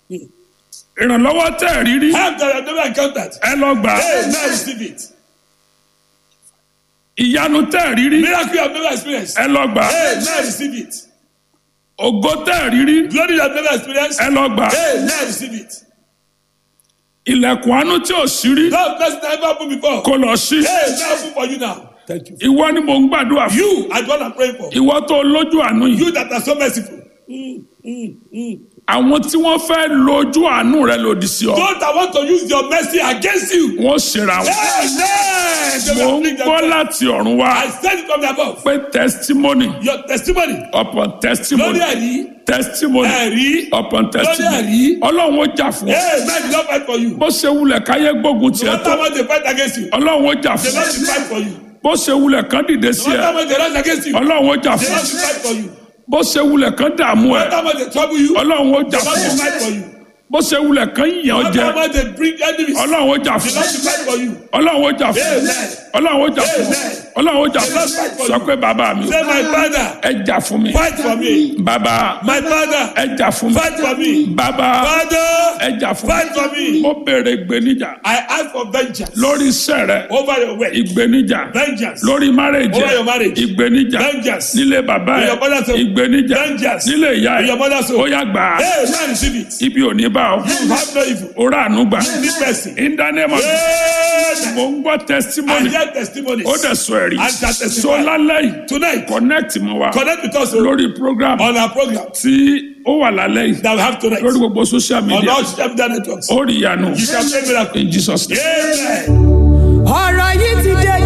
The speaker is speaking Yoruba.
ìrànlọ́wọ́ tẹ́ ẹ̀ rírí Help that I have never encountered. ẹ lọ gbà á. Hey, now receive it. ìyanu tẹ́ ẹ̀ rírí Miracle you have never experienced. ẹ lọ gbà á. Hey, now receive it. ògo tẹ́ ẹ̀ rírí Glory you have never experienced. ẹ lọ gbà á. Hey, now receive it. ilẹ̀kùn àánú tí ò sí rí God bless you never open before. kó lọ sí. Hey, now open for you now. Thank you. ìwọ ni mò ń gbàdúrà fún. You are the one I'm praying for. ìwọ tó lójú àánú yìí. You that are so merciful. àwọn tí wọ́n fẹ́ lójú àánú rẹ lòdì sí ọ. Those that want to use your mercy against you. wọ́n ṣera wọn. Amen. They mò will ń afflict gbọ́ themselves. láti ọ̀run wá I said it from the above. pé testimony Your testimony. upon testimony Lórí ẹ̀rí. testimony Ẹ̀rí. upon testimony ẹ̀rí. ọlọ́run ó jà fún ọ. Hey, man, the Lord fight for you. bó ṣe wulẹ̀ káyé gbógun No tiẹ̀ matter tó what they fight against you. ọlọ́run ó jà The fún Lord ọ. will fight for you. bó ṣe wulẹ̀ kán dìde sí No ẹ matter what they rise against you. The ọlọ́run ó jà Lord fún ọ. will fight for you. bó ṣe wulẹ̀ kán dààmú No ẹ matter what they trouble you. The ọlọ́run ó jà Lord fún will ọ. fight for you. bó ṣe wulẹ̀ kán yàn No ọ́ jẹ matter what they bring enemies. The ọlọ́run ó jà Lord fún ọ. will fight for you. ọlọ́run ó jà fún ọ. Amen. ọlọ́run ó jà fún ọ. Amen. ọlọ́run ó jà The fún Lord ọ. fight for sọ you. pé bàbá mi Say, my father, ẹ jà fún mi fight for me. bàbá My father, ẹ jà fún mi fight for me. bàbá Father, ẹ jà fún fight mi for me. mo béèrè ìgbéníjà I ask for vengeance lórí iṣẹ́ rẹ over your way. ìgbéníjà Vengeance. lórí márèjì Over your marriage. ìgbéníjà Vengeance. nílé bàbá In ẹ your mother's home. ìgbéníjà Vengeance. nílé ìyá In your ẹ mother's ó home. yá gbà á Hey, man, receive it. ibi ò ní bá ọ You have no evil. ó rà àánú gbà This mercy. in the name of Amen. mo ń gbọ́ I testimony hear testimonies. ó dẹ̀ sọ ẹ̀rí And that testify. so lálẹ́ yìí Tonight, connect mọ́ wa connect with us oh, lórí program on our program tí ó wà lálẹ́ yìí that we have tonight. lórí gbogbo social On media all social media networks. ó rí ìyanu You can pray miracle. in Jesus name. Amen. ọ̀rọ̀ yìí ti dé